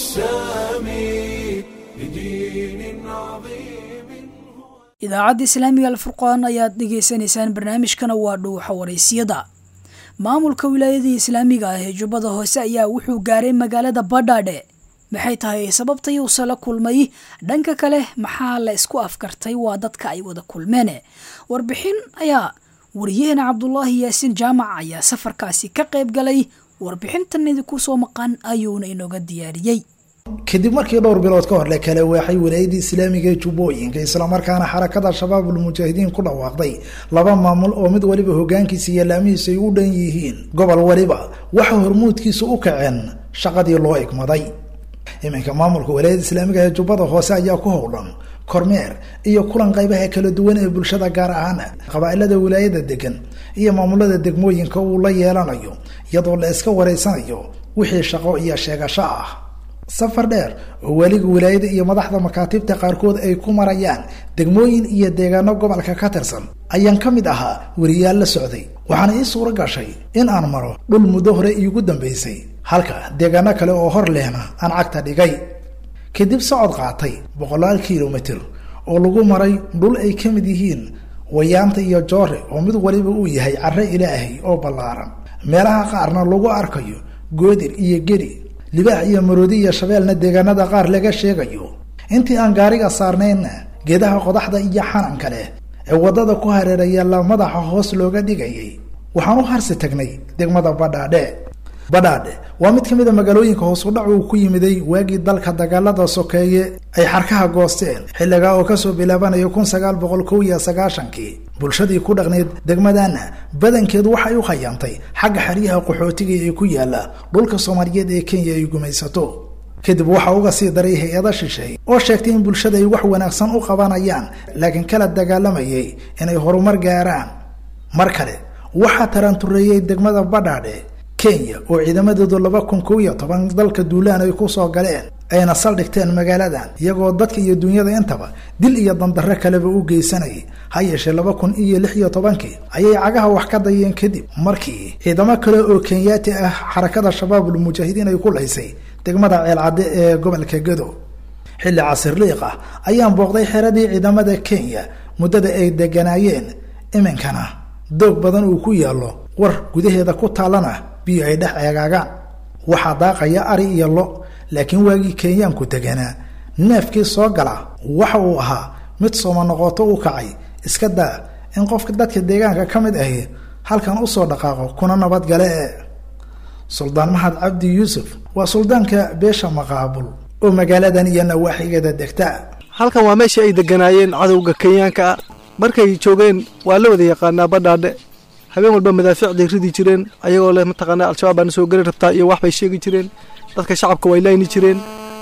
السامي لدين عظيم idaacadda islaamiga alfurqaan ayaad dhegaysanaysaan barnaamijkana waa dhuuxa waraysiyada maamulka wilaayadii islaamiga ah ee jubbada hoose ayaa wuxuu gaaray magaalada badhaadhe maxay tahay sababta yuuse la kulmay dhanka kale maxaa la isku afkartay waa dadka ay wada kulmeen warbixin ayaa wariyaheena cabdulaahi yaasiin jaamac ayaa safarkaasi ka qayb galay warbixintan idinku soo maqan ayuuna inooga diyaariyey kadib markii dhowr bilood ka hor la kala waaxay walaayadii islaamiga ee jubbooyinka islamarkaana xarakada shabaabul mujaahidiin ku dhawaaqday laba maamul oo mid waliba hogaankiisa iyo laamihiisa ay u dhan yihiin gobol waliba waxa hormuudkiisa u kaceen shaqadii loo igmaday iminka maamulka walaayada islaamiga ee jubbada hoose ayaa ku howlan kormeer iyo kulan qaybaha kala duwan ee bulshada gaar ahaan qabaailada wilaayada degan iyo maamulada degmooyinka uu la yeelanayo iyadoo la iska wareysanayo wixii shaqo iyo sheegasho ah safar dheer oo weliga wilaayada iyo madaxda makaatibta qaarkood ay ku marayaan degmooyin iyo deegaano gobolka ka tirsan ayaan ka mid ahaa weriyaal la socday waxaana ii suuro gashay in aan maro dhul muddo hore iigu dambaysay halka deegaano kale oo hor lehna aan cagta dhigay kadib socod qaatay boqolaal kilomitir oo lagu maray dhul ay ka mid yihiin wayaanta iyo joore oo mid waliba uu yahay carre ilaahay oo ballaaran meelaha qaarna lagu arkayo goodir iyo geri libaax iyo maroodi iyo shabeelna deegaanada qaar laga sheegayo intii aan gaariga saarnaynna geedaha qodaxda iyo xananka leh ee waddada ku hareeraya la madaxa hoos looga dhigayay waxaan u harsi tagnay degmada badhaadhe badhaadhe waa mid ka mid a magaalooyinka hoosudhac uu ku yimiday waagii dalka dagaalada sokeeye ay xarkaha goosteen xilligaa oo kasoo bilaabanaya kun sagaal boqol kow iyo sagaashankii bulshadii ku dhaqneyd degmadana badankeedu waxay u khayaantay xagga xeryaha qaxootiga ee ku yaala dhulka soomaaliyeed ee kenya ay gumaysato kadib waxaa uga sii daray hay-ada shisheey oo sheegtay in bulshada ay wax wanaagsan u qabanayaan laakiin kala dagaalamayay inay horumar gaaraan mar kale waxaa tarantureeyey degmada badhaadhe kenya oo ciidamadeedu laba kun kow iyo toban dalka duulaan ay kusoo galeen ayna saldhigteen magaaladan iyagoo dadka iyo dunyada intaba dil iyo dandarre kaleba u geysanayay ha yeeshee laba kun iyo lix iyo tobankii ayay cagaha wax ka dayeen kadib markii ciidamo kale oo kenyaati ah xarakada shabaabul mujaahidiin ay ku laysay degmada ceelcadde ee gobolka gado xilli casirliiq ah ayaan booqday xeradii ciidamada kenya muddada ay deganaayeen iminkana doog badan uu ku yaallo war gudaheeda ku taallana biyo ay dhex eegaagaan waxaa daaqaya ari iyo lo laakiin waagii kenyaanku deganaa neefkii soo gala waxa uu ahaa mid sooma noqoto u kacay iska daa in qofka dadka deegaanka ka mid ahi halkan usoo dhaqaaqo kuna nabadgale e suldaan mahad cabdi yuusuf waa suldaanka beesha maqaabul oo magaaladan iyo nawaaxigeeda degta halkan waa meeshii ay deganaayeen cadowga kenyaanka ah markay joogeen waa la wada yaqaanaa badhaadhe habeen walba madaafiicday ridi jireen ayagoo leh mataqaanaa al-shabaab baana soo geli rabtaa iyo wax bay sheegi jireen dadka shacabka way layni jireen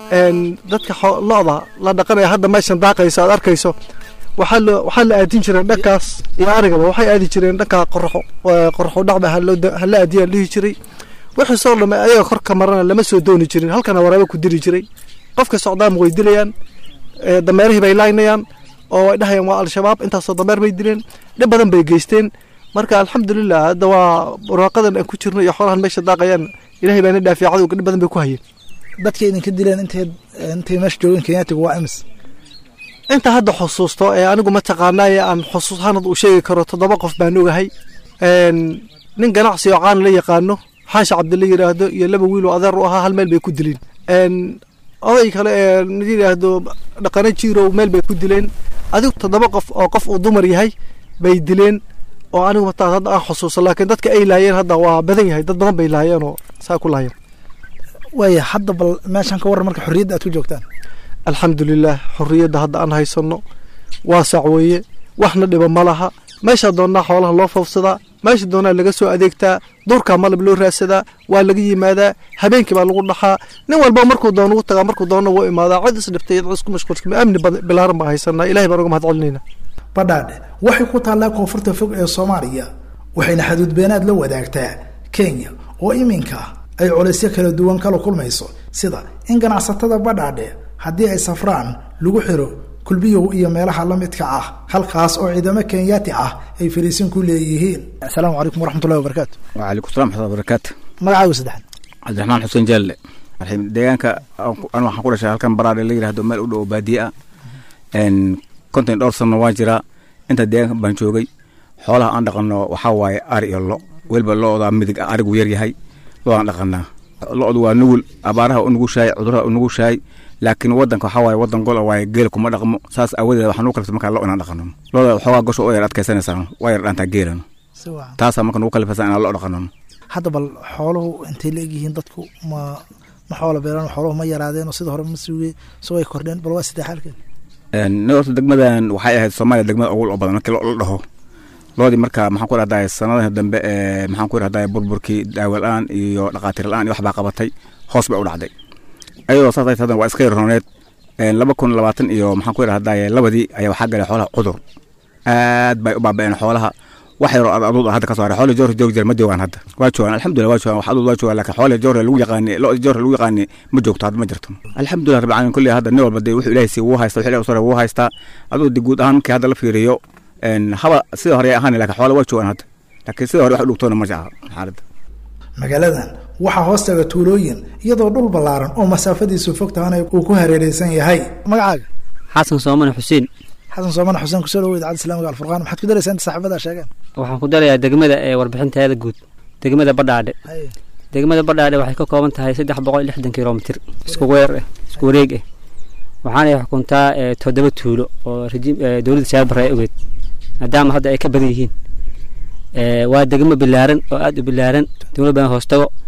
dadka lo-da la dhaqanaya hadda meeshan daaqayso aad arkayso waxaa la waxaa la aadin jireen dhankaas iyo arigaba waxay aadi jireen dhanka qoraxo qoraxo dhacba hala aadiyaan dhihi jiray wixii soo dhamay ayaga korka marana lama soo dooni jirin halkana waraaba ku diri jiray qofka socdaama way dilayaan dameerihii bay laynayaan oo way dhahayaan waa al-shabaab intaasoo dameer bay dileen dhib badan bay geysteen marka alxamdulilah hadda waa barwaaqadan aan ku jirno iyo xoolahan meesha daaqayaan ilahay baana dhaafiya cadowga dhib badan bay ku hayeen dadka idinka dileen intay intay meesha joogeen kenyaatiga waa imis inta hadda xusuusto ee anigu mataqaanaaye aan xusuus ahaan u sheegi karo toddoba qof baan ogahay nin ganacsi oo caan la yaqaano xaashi cabdilla yidhaahdo iyo laba wiil oo adeer u ahaa hal meel bay ku dileen oday kale ee yidhaahdo dhaqano jiirow meel bay ku dileen adigu toddoba qof oo qof uu dumar yahay bay dileen oo anigu mataa hadda aan xusuuso laakiin dadka ay laayeen hadda waa badan yahay dad badan bay laayeen oo saa ku laayeen waaya hadda bal meeshan ka warran marka xorriyadda aad ku joogtaan alxamdulilah xorriyadda hadda aan haysanno waasac weeye waxna dhiba ma laha meesha doonnaa xoolaha loo foofsadaa meesha doonaa laga soo adeegtaa duurkaa malab loo raadsadaa waa laga yimaadaa habeenkii baa lagu dhaxaa nin walba markuu doono ugu tagaa markuu doono wuu imaadaa cid isdhiftay cid isku mashquulsan amni bilaaran baa haysanaa ilahay baan uga mahad celinayna badhaadhe waxay ku taallaa koonfurta fog ee soomaaliya waxayna xaduudbeenaad la wadaagtaa kenya oo iminka ay colaysyo kala duwan kala kulmayso sida in ganacsatada badhaadhe haddii ay safraan lagu xiro kulbiyow iyo meelaha la midka ah halkaas oo ciidamo kenyaati ah ay fariisin ku leeyihiin asalaamu calaykum waraxmatullahi wabarakaatu wcalaykum salam waxmatullahi wabarakaatu magacaagu saddexaad cabdiraxmaan xuseen jaalle deegaanka anu waxaan ku dhashay halkan baraadhe la yidhahdo meel u dhow baadiye ah konton dhowr sanno waan jiraa inta deegaanka baan joogay xoolaha aan dhaqanno waxaa waaye ari iyo lo weliba lo-da midig ah arigu yar yahay lo-daan dhaqanaa lo-du waa nugul abaaraha u nugushahay cuduraha u nugushahay laakiin wadanka waxaa waaye wadan gol waaye geel kuma dhaqmo saas aawadeed waxaa nugu kalifta markaa lo inaan dhaqano loda waxoogaa gosha oo yar adkaysanaysaa waa yar dhaantaa geelano taasaa marka nugu kalifaysaa inaan lo dhaqano hadda bal xooluhu intay la egyihiin dadku ma ma xoola beelaan xooluhu ma yaraadeen oo sida hore ma suugay soo ay kordheen bal waa sidee xaalkeed ni horta degmadan waxay ahayd soomaaliya degmada ugu oo badan markii lo la dhaho loodii marka maxaan ku rahdaa sanadaha dambe ee maxaan ku rahdaa burburkii daawo la-aan iyo dhaqaatiir la-aan iyo wax baa qabatay hoos bay u dhacday ayadoo saas ay hadan waa iska yarrooneed laba kun labaatan iyo maxaan ku rahdaa labadii ayaa waxaa galay xoolaha cudur aad bay u baaba'een xoolaha wax yaroo aduud hadda ka soo haray xoolii joor joog jira ma joogaan hadda waa joogaan alxamdulillah waa joogaan wax aduud waa joogaan laakiin xoolii joor lagu yaqaani lo joor lagu yaqaani ma joogto hadda ma jirto alxamdulillah rabbil caalamiin kulli hadda nin walba dee wuxuu ilaahay sii wuu haysta wuxuu ilaahay usoo wuu haystaa aduu di guud ahaan markii hadda la fiiriyo haba sida hore ay ahaan laakiin xoolo waa joogaan hadda laakiin sida hore wax u dhugtoona ma jecla xaaladda magaaladan waxaa hoostaga tuulooyin iyadoo dhul ballaaran oo masaafadiisu fog tahana uu ku hareereysan yahay magacaaga xasan soomane xuseen xasan soomane xuseen kusoo dhawo idaacadda islaamiga alfurqaan maxaad ku daraysaa inta saaxiibada sheegeen waxaan ku darayaa degmada ee warbixinteeda guud degmada badhaadhe degmada badhaadhe waxay ka kooban tahay saddex boqol iyo lixdan kilomitir isku weer ah isku wareeg ah waxaanay xukuntaa toddoba tuulo oo dowladda shaabare ay ogeed maadaama hadda ay ka badan yihiin waa degmo bilaaran oo aada u bilaaran dowlad badan hoostago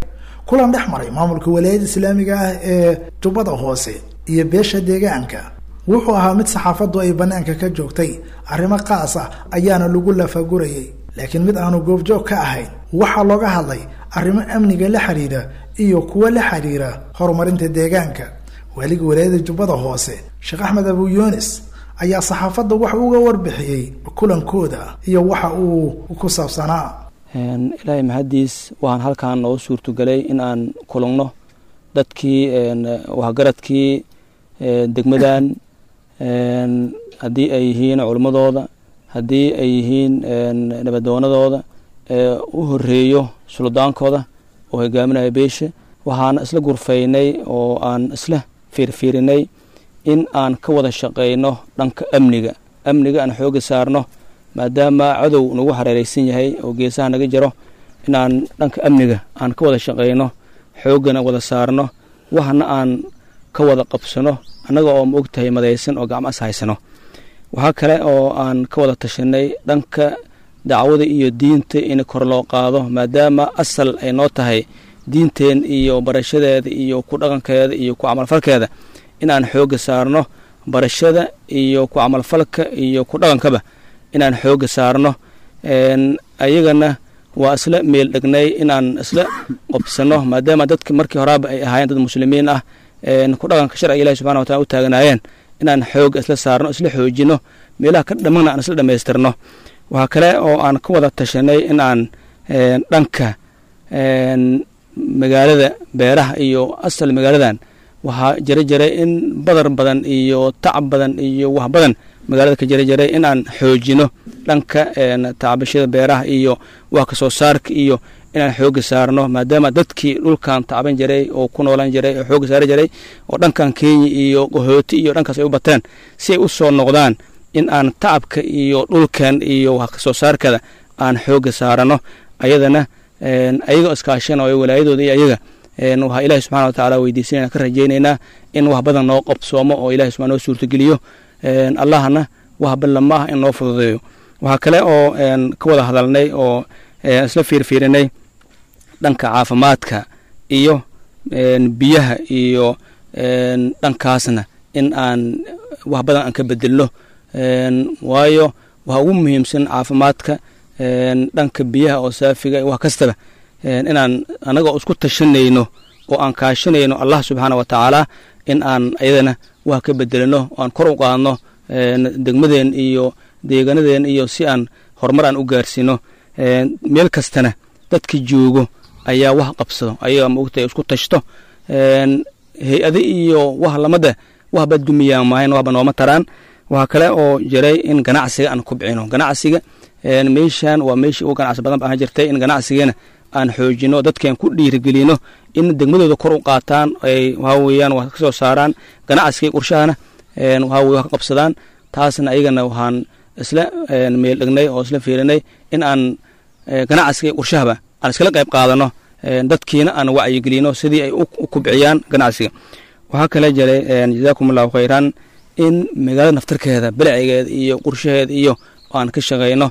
kulan dhex maray maamulka walaayada islaamiga ah ee jubbada hoose iyo beesha deegaanka wuxuu ahaa mid saxaafaddu ay bannaanka ka joogtay arrimo qaas ah ayaana lagu lafagurayay laakiin mid aanu goobjoog ka ahayn waxaa looga hadlay arrimo amniga la xiriira iyo kuwo la xiriira horumarinta deegaanka waaliga walaayada jubbada hoose sheekh axmed abu yunis ayaa saxaafadda wax uga warbixiyey kulankooda iyo waxa uu ku saabsanaa ilaahay mahaddiis waxaan halkan noo suurtogelay in aan kulugno dadkii waxgaradkii degmadan haddii ay yihiin culummadooda haddii ay yihiin nabadoonadooda u horeeyo suldaankooda oo hogaaminaya beesha waxaana isla gurfaynay oo aan isla fiirfiirinay in aan ka wada shaqayno dhanka amniga amniga aan xooga saarno maadaama cadow nagu hareereysan yahay oo geesaha naga jiro inaan dhanka amniga aan ka wada shaqayno xoogana wada saarno waxna aan ka wada qabsano annaga oo ma ogtahay madaysan oo gacmo as haysano waxaa kale oo aan ka wada tashanay dhanka dacwada iyo diinta in kor loo qaado maadaama asal ay noo tahay diinteen iyo barashadeeda iyo ku dhaqankeeda iyo ku camalfalkeeda in aan xooga saarno barashada iyo ku camalfalka iyo ku dhaqankaba inaan xooga saarno ayagana waa isla meel dhegnay inaan isla qobsano maadaama dadka markii horaaba ay ahaayeen dad muslimiin ah ku dhaqanka sharciga ilahi subxana watala u taaganaayeen inaan xooga isla saarno isla xoojino meelaha ka dhamana aan isla dhammaystirno waxaa kale oo aan ka wada tashanay in aan dhanka magaalada beeraha iyo asal magaaladan waxaa jira jiray in badar badan iyo tacab badan iyo wax badan magaalada ka jira jiray in aan xoojino dhanka tacbashada beeraha iyo wax kasoo saarka iyo inaan xooga saarno maadaama dadkii dhulkan tacban jiray oo ku noolan jiray oo xooga saari jiray oo dhankan kenya iyo qahooti iyo dhankaas ay u bateen si ay u soo noqdaan in aan tacabka iyo dhulkan iyo wax kasoo saarkada aan xooga saarano ayadana ayagoo iskaashanayo walaayadooda iyo ayaga waxaa ilahi subxana watacaala weydiisanayna ka rajaynaynaa in wax badan noo qabsoomo oo ilahi subaa noo suurtogeliyo allahna wax ballama ah in noo fududeeyo waxaa kale oo ka wada hadalnay oo isla fiirfiirinay dhanka caafimaadka iyo biyaha iyo dhankaasna in aan wax badan aan ka bedelno waayo waxa ugu muhiimsan caafimaadka dhanka biyaha oo saafiga wax kastaba inaan anagoo isku tashanayno oo aan kaashanayno allah subxaana wa tacaala in aan ayadana wax ka bedelino oo aan kor u qaadno degmadeen iyo deegaanadeen iyo si aan horumar aan u gaarsiino meel kastana dadka joogo ayaa wax qabsado ayaga maogtay isku tashto hay-ade iyo wax lamada waxba dumiyaan maahayn waxba nooma taraan waxaa kale oo jiray in ganacsiga aan kubcino ganacsiga meeshan waa meeshii ugu ganacsi badan baan jirtay in ganacsigana aan xoojino dadkan ku dhiirigelino in degmadooda kor u qaataan ay waxaa weeyaan wax ka soo saaraan ganacsiga qurshahana waxaa weye wax ka qabsadaan taasna ayagana waxaan isla meel dhegnay oo isla fiirinay in aan ganacsiga qurshahaba aan iskala qayb qaadano dadkiina aan wacyigelino sidii ay u kubciyaan ganacsiga waxaa kale jiray jazaakum allahu khayran in magaalada naftarkeeda bilcigeeda iyo qurshaheeda iyo aan ka shaqayno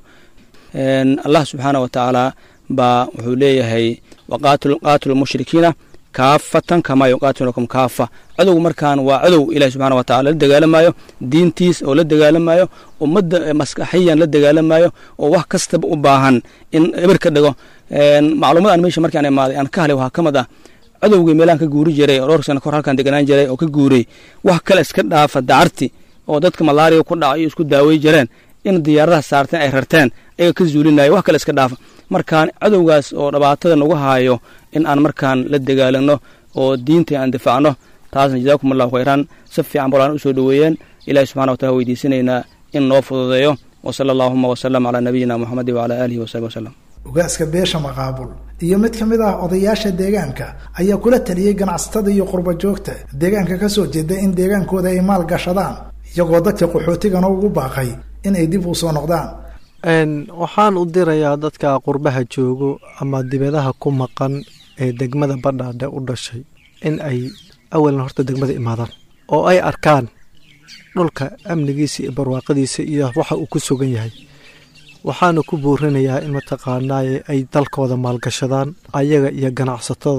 allah subxaana wa tacaala baa wuxuu leeyahay waqaatilu mushrikiina kaafatan kamaa yuqaatilukum kaafa cadowgu markaan waa cadow ilahi subxana wa tacala la dagaalamayo diintiis oo la dagaalamayo ummadda maskaxiyan la dagaalamayo oo wax kastaba u baahan in eber ka dhigo macluumad aan meesha markaan imaaday aan ka halay waxaa ka mid ah cadowgii meelaan ka guuri jiray oo dhowr sana kor halkaan deganaan jiray oo ka guuray wax kale iska dhaafa dacarti oo dadka malaariya ku dhaca iyo isku daawey jireen in diyaaradaha saarteen ay rarteen ayaga ka zuulinaya wax kale iska dhaafa markaan cadowgaas oo dhibaatada nagu haayo in aan markaan la dagaalano oo diinta aan difaacno taasna jazaakum allahu khayran si fiican bolaan u soo dhoweeyeen ilahi subxana wa taala weydiisanaynaa in noo fududeeyo wasala allahuma wasalam calaa nabiyina muxamedi wacalaa aalihi wasaxbi wasalam ugaaska beesha maqaabul iyo mid ka mid ah odayaasha deegaanka ayaa kula taliyey ganacsatada iyo qurba joogta deegaanka ka soo jeeda in deegaankooda ay maal gashadaan iyagoo dadka qaxootigana ugu baaqay inay dib u soo noqdaan waxaan u dirayaa dadka qurbaha joogo ama dibadaha ku maqan ee degmada badhaadhe u dhashay in ay awalan horta degmada imaadaan oo ay arkaan dhulka amnigiisa iyo barwaaqadiisa iyo waxa uu ku sugan yahay waxaana ku buurinayaa in mataqaanaaye ay dalkooda maalgashadaan ayaga iyo ganacsatada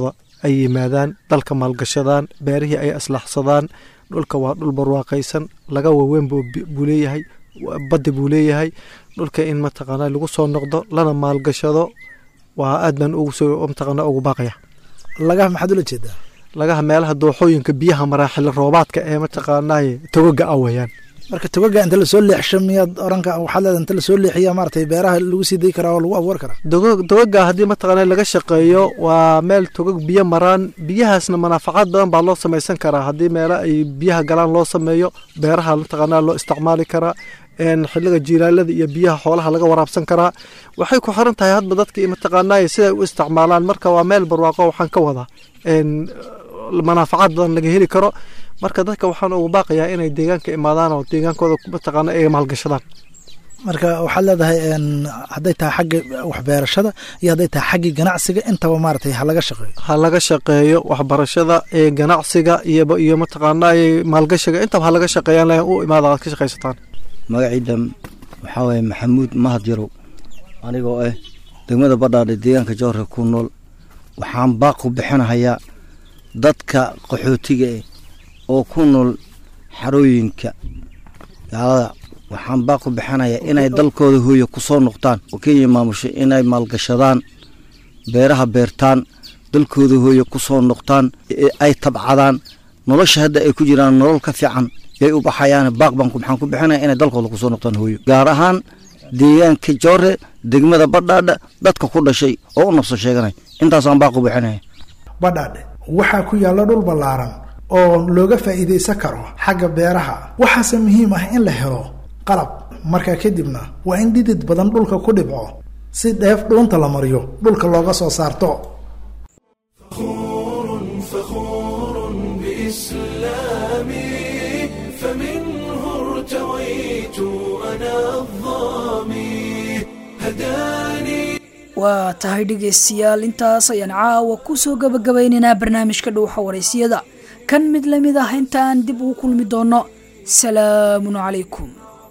ay yimaadaan dalka maalgashadaan beerihii ay aslaxsadaan dhulka waa dhul barwaaqaysan laga waaweyn buu leeyahay badda buu leeyahay dhulka in mataqaanaa lagu soo noqdo lana maalgashado waa aad baan ugu soo mataqaanaa ugu baaqaya lagaha maxaad ula jeedaa lagaha meelaha dooxooyinka biyaha maraaxil roobaadka ee mataqaanaaye togaga ah weeyaan marka togaga inta lasoo leexsho miyaad oranka waxaad leedahay inta lasoo leexiya maaragtay beeraha lagu sii dayi karaa oo lagu abuuri karaa togaga haddii mataqaanaa laga shaqeeyo waa meel togag biyo maraan biyahaasna manaafacaad badan baa loo samaysan karaa haddii meelo ay biyaha galaan loo sameeyo beeraha mataqaanaa loo isticmaali karaa xiliga jiilaalada iyo biyaha xoolaha laga waraabsan karaa waxay ku xiran tahay hadba dadka mataqaanaaye siday u isticmaalaan marka waa meel barwaaqo waxaan ka wadaa manaafacaad badan laga heli karo marka dadka waxaan ugu baaqayaa inay deegaanka imaadaan oo deegaankooda mataqaana ay maalgashadaan marka waxaad leedahay hadday tahay xagga waxbeerashada iyo hadday tahay xaggii ganacsiga intaba maaragtay ha laga shaqeeyo ha laga shaqeeyo waxbarashada ee ganacsiga iyo iyo mataqaanaaye maalgashiga intaba ha laga shaqeeyaan u imaada aad ka shaqaysataan magaciida waxaa waye maxamuud mahad yarow anigoo ah degmada badhaadhe deegaanka jowhar ku nool waxaan baaqu bixinahayaa dadka qaxootiga eh oo ku nool xarooyinka gaalada waxaan baaqu bixinayaa inay dalkooda hooya ku soo noqdaan oo kenya maamusho inay maalgashadaan beeraha beertaan dalkooda hooya ku soo noqdaan ay tabcadaan nolosha hadda ay ku jiraan nolol ka fiican yay u baxayaan baaq baan maxaan ku bixinaya inay dalkooda kusoo noqdaan hooyo gaar ahaan deegaanka joore degmada badhaadha dadka ku dhashay oo u nabso sheeganay intaasaan baaq u bixinaya badhaadhe waxaa ku yaalla dhul ballaaran oo looga faa'iidaysan karo xagga beeraha waxaase muhiim ah in la helo qalab markaa kadibna waa in dhidid badan dhulka ku dhibco si dheef dhuunta la mariyo dhulka looga soo saarto waa tahay dhegaystayaal intaas ayaan caawa ku soo gabagabaynaynaa barnaamijka dhuuxa waraysiyada kan mid la mid ah intaan dib ugu kulmi doonno salaamun calaykum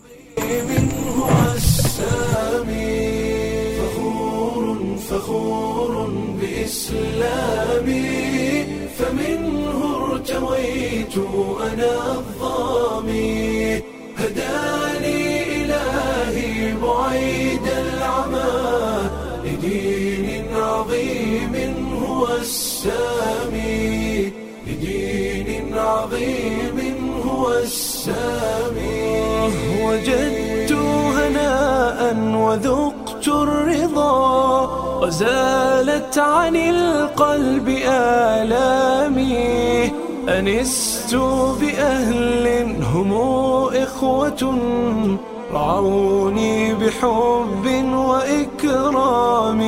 فخور بإسلامي فمنه ارتويت أنا الظامي هداني إلهي بعيد العمى لدين عظيم هو السامي لدين عظيم هو السامي وجدت هناء وذقت الرضا وزالت عن القلب آلامي أنست بأهل هم إخوة رعوني بحب وإكرام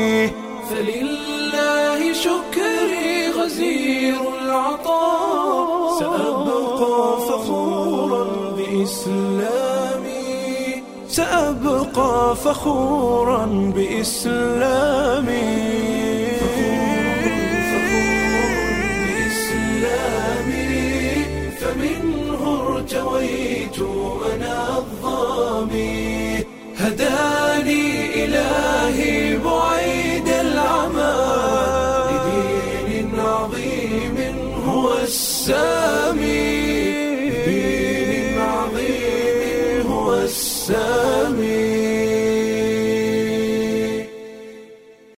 فلله شكري غزير العطاء سأبقى فخورا بإسلامي سأبقى فخورا بإسلامي فمنه ارتويت أنا الظامي هداني إلهي بعيد العمى لدين عظيم هو السامي لدين عظيم هو السامي